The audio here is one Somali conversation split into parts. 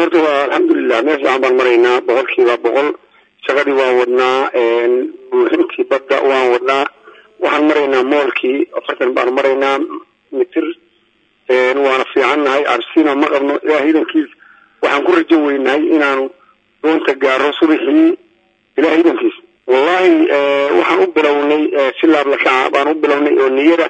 horta waa alxamdulilah meel fiican baan maraynaa boqolkiiba boqol shaqadii waan wadnaa buuxintii badda waan wadnaa waxaan maraynaa moolkii afartan baan maraynaa mitir waana fiicannahay cabsina ma qabno ilaah idankiis waxaan ku rajo weynahay inaanu doonta gaaro subaxii ilaah idankiis wallahi waxaan u bilownay si laablakaca baan u bilownay oo niyada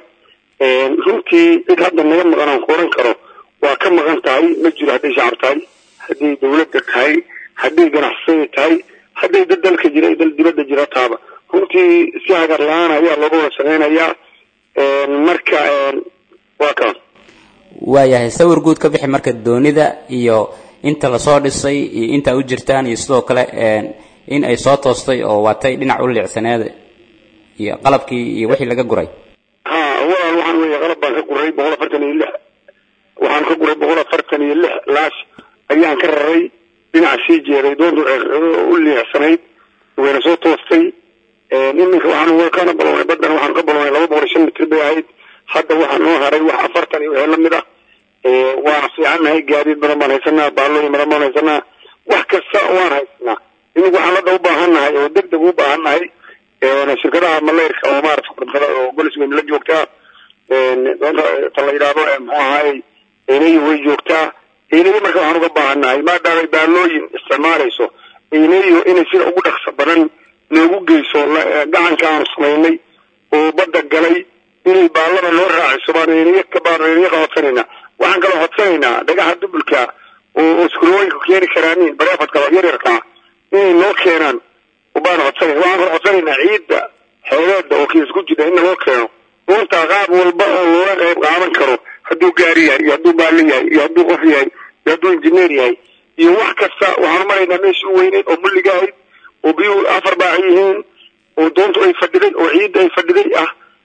runtii cid hadda naga maqan aan ku oran karo waa ka maqan tahay ma jiro hadday shacab tahay hadday dawladda tahay hadday ganacsada tahay hadday dad dalka jira dal dibadda jira taaba runtii si hagar la-aan ayaa looga wada samaynayaa marka waa ka waayahay sawir guud ka bixi marka doonida iyo inta lasoo dhisay iyo inta u jirtaan iyo sidoo kale in ay soo toostay oo waatay dhinac u liicsaneed iyo qalabkii iyo wixii laga guray ha walaal waxaan weeye qalab baan ka guray boqol afartan iyo lix waxaan ka guray boqol afartan iyo lix laash ayaan ka raray dhinaca sii jeeday doontu u liicsanayd wayna soo toostay iminka waxaan kana balownay badan waxaan ka balownay laba boqol iyo shan mitir bay ahayd hadda waxaa noo haray wax afartan iyo wixii lamid ah waana fiicannahay gaadiid badan baan haysanaa baalooyin badan baan haysanaa wax kasta waan haysanaa imika waxaan hadda u baahannahay oo deg deg u baahannahay shirkadaha maleyrka oo maarata korontada oo golis weyn la joogtaa doonta ta la yidhaahdo muxuu ahaayey eynay way joogtaa eynayo marka waxaan uga baahannahay maadaamay baalooyin isticmaalayso eynayo inay sida ugu dhaqso badan noogu geyso gacanka aanu samaynay oo badda galay inay baallada noo raaciso baan eynayo baan eynayo ka hodsanaynaa waxaan kaloo hodsanaynaa dhagaxa dubulka oo iskurooyinka keeni karaanin bareefadka yaryarkaa inay noo keenaan baan hodsanayna waxaan kaloo hodsanaynaa ciidda xeeleeda oo kiis ku jira in naloo keeno doontaa qaab walba oo looga qayb qaadan karo hadduu gaari yahay iyo hadduu baallo yahay iyo hadduu qof yahay iyo hadduu injineer yahay iyo wax kasta waxaan maraynaa meeshii u weyneyd oo mulliga ahayd oo biyuhu afar baac yihiin oo doontu ay fadhiday oo ciidda ay fadhiday ah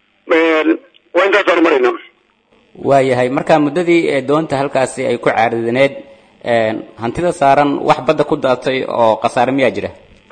waa intaasaan maraynaa waayahay marka muddadii doonta halkaasi ay ku caaridaneed hantida saaran wax badda ku daatay oo khasaare miyaa jira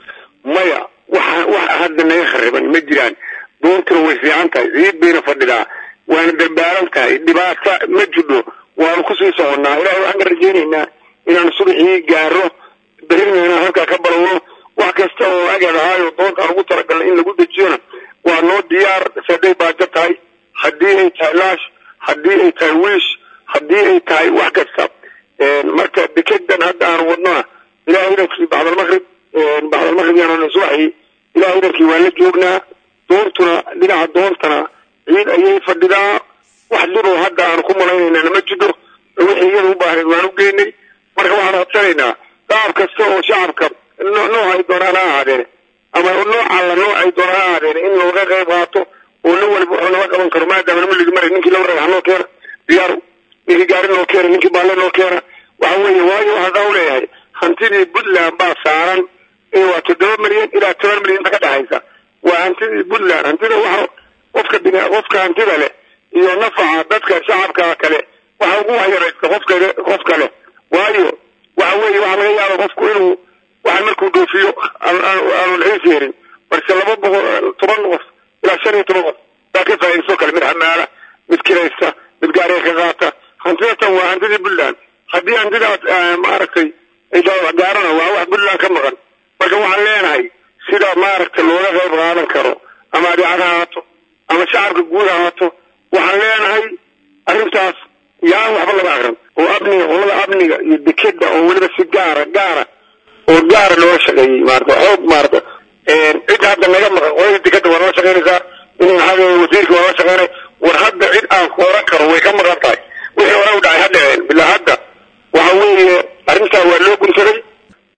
maya waxa wax hadda naga khariban ma jiraan doontuna way fiican tahay ciid bayna fadhidaa waana dambaalan tahay dhibaata ma jidho waanu kusii soconnaa ilahay waxaan ka rajaynaynaa inaanu subaxii gaaro berrina inaan halkaa ka balowno wax kasta oo agad ahaayo doonta aan ugu talagalnay in lagu dejiyona waa noo diyaar saday baajo tahay haddii ay tahay laash haddii ay tahay wiish haddii ay tahay wax kasta marka dekedan hadda aanu wadnona ilahay idankii bacdalmaqrib bacdalmaqrib yaanu subaxii ilahay idankii waan la joognaa doontuna dhinaca doontana ciid ayay fadhidaa wax dhiboo hadda aanu ku malaynaynana ma jidho wixii iyada u baahnayd waan u geynay marka waxaan codsanaynaa qaab kasta oo shacabka noocay doonaan ha ahaadeene ama nooc alla noocay doonaan ha ahaadeene in looga qayb qaato oo nin waliba wuxuu naga qaban karo maadaama muligi maray ninkii laba ragax noo keena diyaaru ninkii gaari noo keena ninkii baalle noo keena waxa weeye waayo waxaan daa u leeyahay hantidii puntland baa saaran waa toddoba milyan ilaa toban milyan inta ka dhexaysa waa hantidii puntland hantida waxa qofka bin qofka hantida leh iyo nafaca dadka shacabka kale waxa ugu waxyaraysta qofka qof kale waayo waxa weeye waxaa laga yaaba qofku inuu waxaan markuu dhoofiyo aanu naxiis yeerin balse laba boqol toban qof ilaa shan iyo toban qof baa ka faa'iidaysto kale mid xamaala mid kiraysta mid gaariga ka qaata hantidatan waa hantidii puntland haddii hantidaas maaragtay gaarana waa wax puntland ka maqan marka waxaan leenahay sida maaragtay looga qayb qaadan karo ama adeecad ha ahaato ama shacabka guud ha ahaato waxaan leenahay arrintaas yaan waxba laga akrin oo amniga qolada amniga iyo dekeda oo weliba si gaara gaara oo gaara looga shaqeeyey maarata xoog maarata cid hadda naga maqan qolada dekeda waa nala shaqeynaysaa in wasiirka waa nala shaqeynay